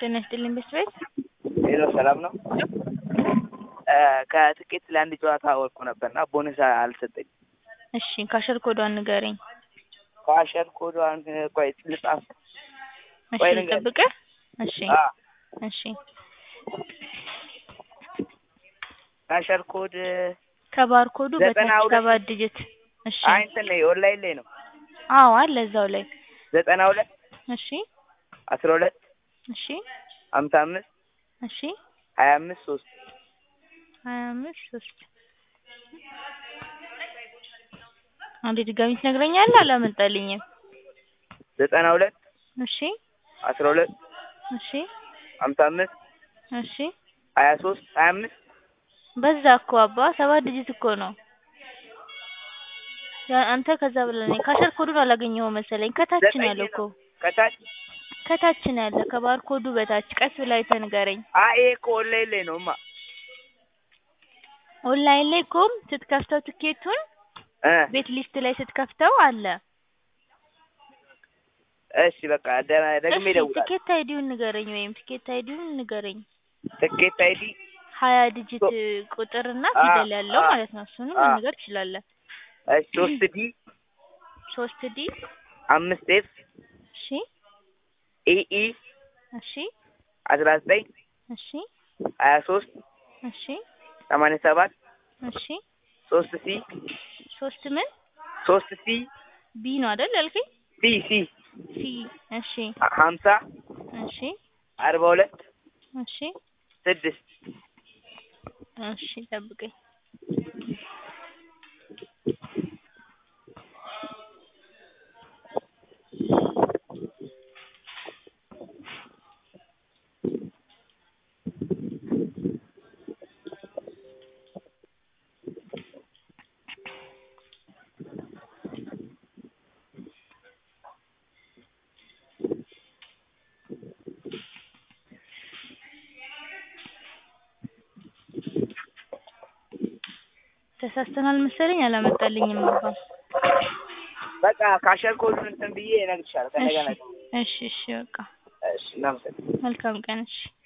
ጤና ይስጥልኝ ቤት ቤት ሄሎ ሰላም ነው። ከትኬት ለአንድ ጨዋታ ወርቁ ነበርና ቦነስ አልሰጠኝም። እሺ ካሸር ኮዷን ንገረኝ። ካሸር ኮዷን ቆይ ልጻፍ። እሺ ቆይ ልንገርህ። ልጠብቅህ። እሺ አ እሺ ካሸር ኮድ ከባር ኮዱ ዘጠና በታች ሁለት ሰባት ዲጂት። እሺ አይ እንትን ላይ ኦንላይን ላይ ነው። አዎ አለ እዛው ላይ። ዘጠና ሁለት እሺ አስራ ሁለት እሺ ሀምሳ አምስት እሺ ሀያ አምስት ሶስት ሀያ አምስት ሶስት አንዴ ድጋሚ ትነግረኛለህ? አላመጣልኝም። ዘጠና ሁለት እሺ አስራ ሁለት እሺ ሀምሳ አምስት እሺ ሀያ ሶስት ሀያ አምስት በዛ እኮ አባ ሰባት ዲጂት እኮ ነው። ያ- አንተ ከዛ ብለህ ነኝ ካሸር ኮዱን አላገኘኸው መሰለኝ። ከታች ነው ዘጠኝ ያለው እኮ ነው ከታች ከታች ነው ያለ ከባር ኮዱ በታች ቀስ ብለህ አይተህ ንገረኝ። አይ ይሄ እኮ ኦንላይን ላይ ነው ማ ኦንላይን ላይ እኮም ስትከፍተው ትኬቱን እ ቤት ሊስት ላይ ስትከፍተው አለ። እሺ በቃ ደ- ደግሜ እሺ እደውላለሁ። ትኬት አይዲውን ንገረኝ ወይም ትኬት አይዲውን ንገረኝ። ትኬት አይዲ ሀያ ዲጂት ሶ- ቁጥርና አ- ፊደል ያለው አ- ማለት ነው። እሱንም አ- መናገር ትችላለህ። እሺ ሶስት ዲ ሶስት ዲ አምስት ኤፍ እሺ ኢኢ እሺ አስራ ዘጠኝ እሺ ሀያ ሶስት እሺ ሰማንያ ሰባት እሺ ሶስት ሲ ሶስት ምን ሶስት ሲ ቢ ነው አይደል ያልከኝ? ሲ ሲ ሲ እሺ ሀምሳ እሺ አርባ ሁለት እሺ ስድስት እሺ ጠብቀኝ። ተሳስተናል መሰለኝ አላመጣልኝም አባ። በቃ ካሸር ኮዱን እንትን ብዬ እነግርሻለሁ ከእንደገና እሺ እሺ እሺ በቃ እሺ እናመሰግናለን። መልካም ቀን እሺ።